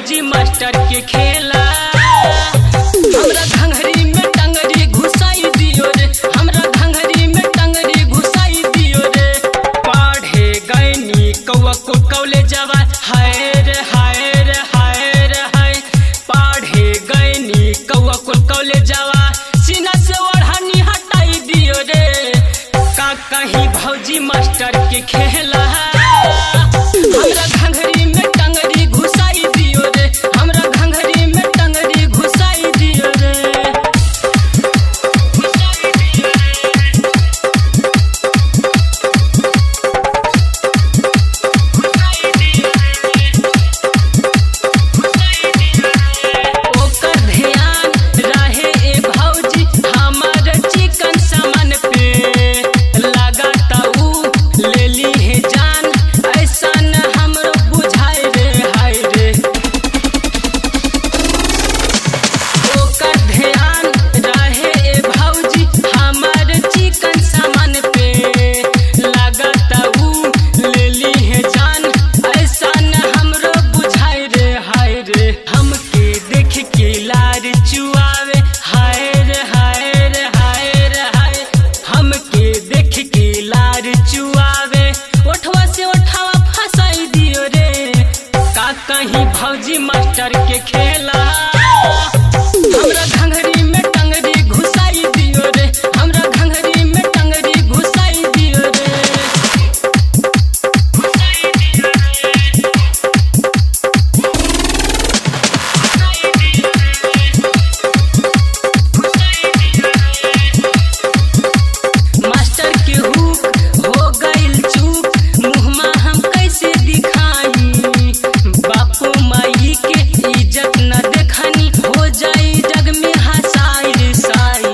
भौजी मास्टर के खेला हमरा घंघरी में टंगरी घुसाई दियो रे हमरा घंघरी में टंगरी घुसाई दियो रे पढ़े गईनी कौआ को कॉलेजवा हाय रे हाय रे हाय रे हाय पढ़े गईनी कौआ को कॉलेजवा सीना से ओढ़नी हटाई दियो रे का कहीं भौजी मास्टर के खेला हमरा घंघरी में टंगरी घुसाई दियो रे हमरा घंघरी में टंगरी घुसाई दियो रे घुसाई दियो रे घुसाई दियो रे घुसाई दियो रे ओकर ध्यान रहे ए भौजी हमर चिकन सामान पे लगाता ऊ लेली है जान ऐसा न हमरो बुझाई रे हाय रे ओकर ध्यान रहे ए भौजी हमर चिकन सामान पे लगाता ऊ लेली है जान ऐसा न हमरो बुझाई रे हाय रे हमके देख के लार चुआवे हाय रे हाय रे हाय रे हाय हमके देख के लार चुआवे ओठवा से ओठवा फसाई दियो रे का कहीं भौजी मास्टर के खेला हमरा घंघरी में टंगरी घुसाई दियो रे हमरा घंघरी में टंगरी घुसाई दियो रे घुसाई दियो रे घुसाई दियो रे घुसाई दियो रे मास्टर के हुक हो गइल चूक मुहमा हम कैसे दिखाई बापू माई के इज्जत न देखनी हो जाई जग में हसाई रे साई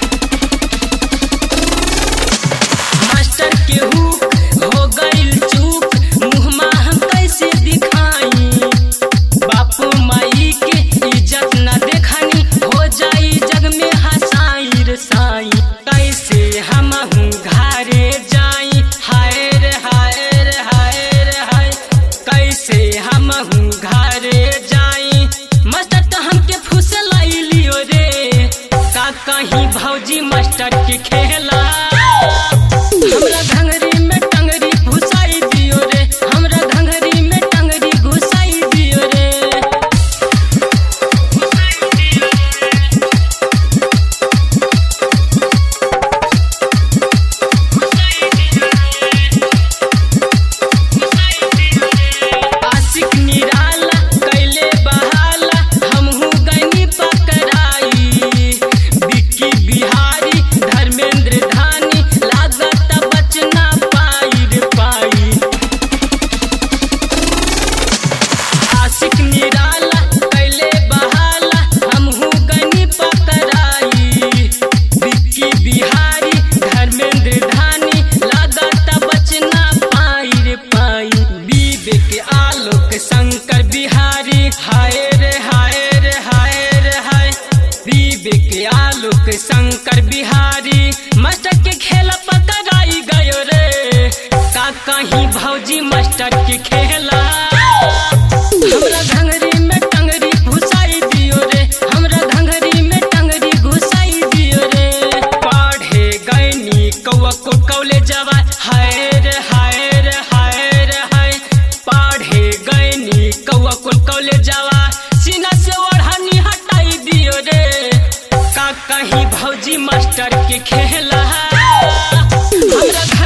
मास्टर के हुक हो गइल चूक मुहमा हम कैसे दिखाई बापू माई के इज्जत न देखनी हो जाई जग में हसाई रे साई कैसे हम घरे जाई हाय रे हाय रे हाय रे हाय कैसे हम घरे जाई मास्टर तो हमके फुसलाई लियो रे का कहीं भौजी मास्टर के खेला हमरा घंघरी में टंगरी घुसाई दियो रे हमरा घंघरी में टंगरी घुसाई दियो रे घुसाई दियो रे घुसाई दियो रे घुसाई दियो रे आशिक निराला कैले बहाला हमहू गनी पकड़ाई बिक्की बिहारी धर्मेंद्र धानी लागत बचना पाई रे पाई आशिक निराला कैले बहाला हमहू गनी पकड़ाई बिक्की बिहारी धर्मेंद्र धानी लागत बचना पाई रे पाई विवेक आलोक शंकर बिहारी हाय रे हाय रे हाय रे हाय विवेक आलोक शंकर बिहारी मास्टर के खेला पकड़ाई गयो रे का कहीं भौजी मास्टर के खेला हमरा घंघरी में टंगरी घुसाई दियो रे हमरा घंघरी में टंगरी घुसाई दियो रे पढ़े गईनी कौआ को कॉलेजवा हाय रे हाय रे हाय रे हाय पढ़े गईनी कौआ को कॉलेजवा सीना से ओढ़नी हटाई दियो रे का कहीं भौजी मास्टर के खेला हमरा